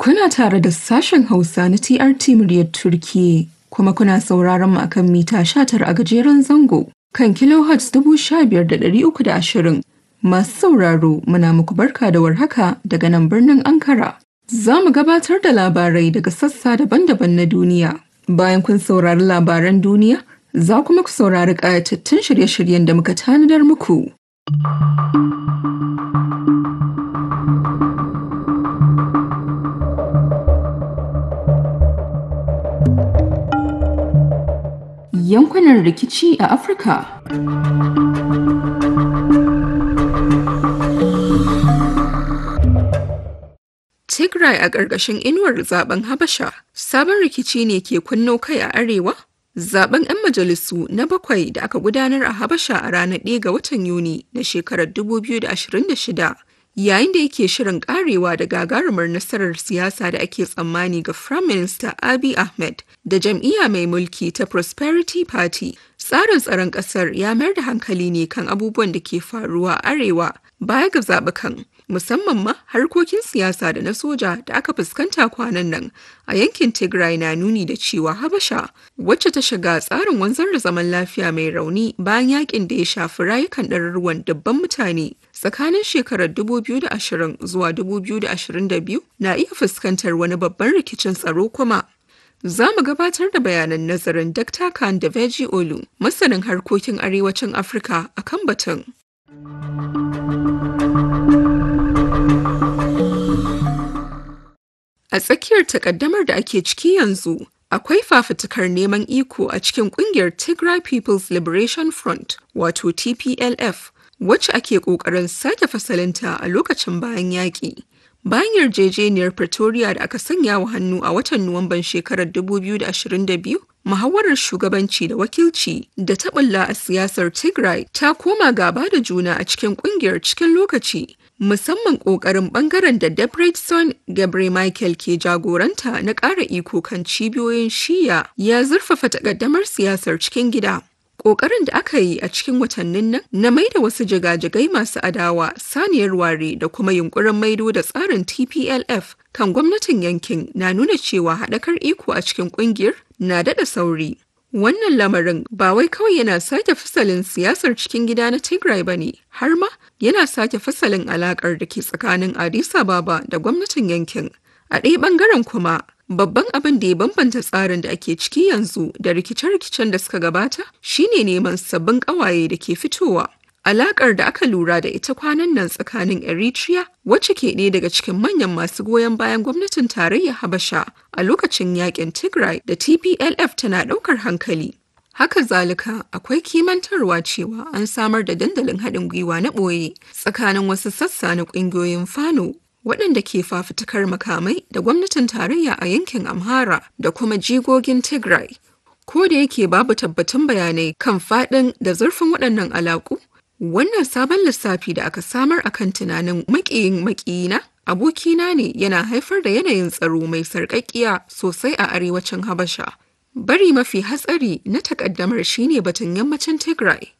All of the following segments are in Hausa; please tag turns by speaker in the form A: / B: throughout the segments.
A: Kuna tare da sashen Hausa na TRT muryar Turkiyya kuma kuna sauraron mu akan mita 19 a gajeren zango kan kilohertz 15,320. Masu sauraro muna muku barka da warhaka daga nan birnin Ankara. Za mu gabatar da labarai daga sassa daban-daban na duniya. Bayan kun saurari labaran duniya, za kuma ku saurari ƙayatattun shirye-shiryen da muka tanadar muku. Yankunan rikici a Afirka. Tigray a ƙarƙashin inuwar zaben Habasha, sabon rikici ne ke kunno kai a arewa? Zaben 'yan majalisu na bakwai da aka gudanar a Habasha a ranar 1 ga watan Yuni na shekarar 2026 yayin da yake shirin karewa da gagarumar nasarar siyasa da ake tsammani ga Prime Minister Abiy Ahmed da jam'iyya mai mulki ta Prosperity Party. Tsarin tsaron ƙasar ya mayar da hankali ne kan abubuwan da ke faruwa arewa baya ga zaɓukan. musamman ma harkokin siyasa da na soja da aka fuskanta kwanan nan a yankin Tigray na nuni da cewa Habasha wacce ta shiga tsarin wanzar da zaman lafiya mai rauni bayan yakin da ya shafi rayukan ɗaruruwan dubban mutane tsakanin shekarar 2020 zuwa 2022 na iya fuskantar wani babban rikicin tsaro kuma. Za mu gabatar da bayanan nazarin Dr. Khan da Veji Olu, masanin harkokin arewacin Afirka a kan batun. A tsakiyar takaddamar da ake ciki yanzu, akwai fafutukar neman iko a cikin kungiyar Tigray People's Liberation Front, wato TPLF, wacce ake ƙoƙarin sake fasalinta a lokacin bayan yaƙi. Bayan yarjejeniyar Pretoria da aka sanya wa hannu a watan Nuwamban shekarar 2022, muhawarar shugabanci da wakilci da taɓulla a siyasar Tigray ta koma gaba da juna a cikin kungiyar cikin lokaci. musamman ƙoƙarin ɓangaren da Debretson Gabriel Michael ke jagoranta na ƙara iko kan cibiyoyin shiya ya zurfafa takaddamar siyasar cikin gida. Ƙoƙarin da aka yi a cikin watannin nan na maida wasu jigajigai masu adawa saniyar ware da kuma yunkurin maido da tsarin TPLF kan gwamnatin yankin na nuna cewa haɗakar iko a cikin ƙungiyar na daɗa sauri. Wannan lamarin ba wai kawai yana sake fasalin siyasar cikin gida na Tigray ba ne, har ma yana sake fasalin alakar da ke tsakanin Addis Ababa da gwamnatin yankin. A ɗaya ɓangaren kuma, babban abin da ya bambanta tsarin da ake ciki yanzu da rikice-rikicen da suka gabata shine neman sabbin ƙawaye da ke fitowa. Alakar da aka lura da ita kwanan nan tsakanin Eritrea wacce ke ɗaya daga cikin manyan masu goyon bayan gwamnatin tarayyar Habasha a lokacin yakin Tigray da TPLF tana ɗaukar hankali. Haka zalika akwai kimantarwa cewa an samar da dandalin haɗin gwiwa na ɓoye tsakanin wasu sassa na ƙungiyoyin Fano waɗanda ke fafutukar makamai da gwamnatin tarayya a yankin Amhara da kuma jigogin Tigray. Ko da yake babu tabbatun bayanai kan faɗin da zurfin waɗannan alaƙu, Wannan sabon lissafi da aka samar a kan tunanin maƙiyin maƙiyina abokina ne yana haifar da yanayin tsaro mai sarƙaƙƙiya sosai a arewacin Habasha. Bari mafi hatsari na takaddamar shine batun yammacin Tigray.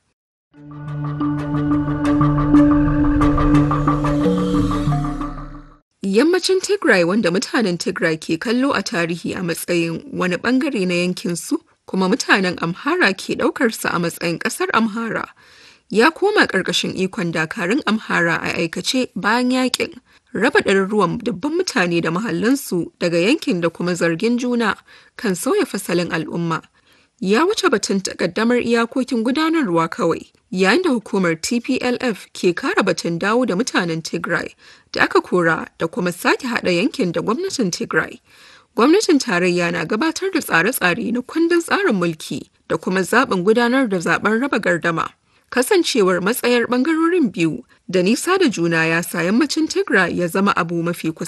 A: Yammacin Tigray wanda mutanen Tigray ke kallo a tarihi a matsayin wani bangare na yankinsu kuma mutanen Amhara ke ɗaukarsa a matsayin ƙasar Amhara. ya koma ƙarƙashin ikon dakarun amhara a aikace bayan yakin raba ɗaruruwan dubban mutane da mahallansu daga yankin da kuma zargin juna kan sauya fasalin al'umma ya wuce batun takaddamar iyakokin gudanarwa kawai yayin da hukumar tplf ke kara batun dawo da mutanen tigray da aka kora da kuma sake haɗa yankin da gwamnatin tigray gwamnatin tarayya na gabatar da tsare-tsare na kundin tsarin mulki da kuma zaɓin gudanar da zaben raba gardama kasancewar matsayar bangarorin biyu da nisa da juna ya sa yammacin Tigray ya zama abu mafi kusa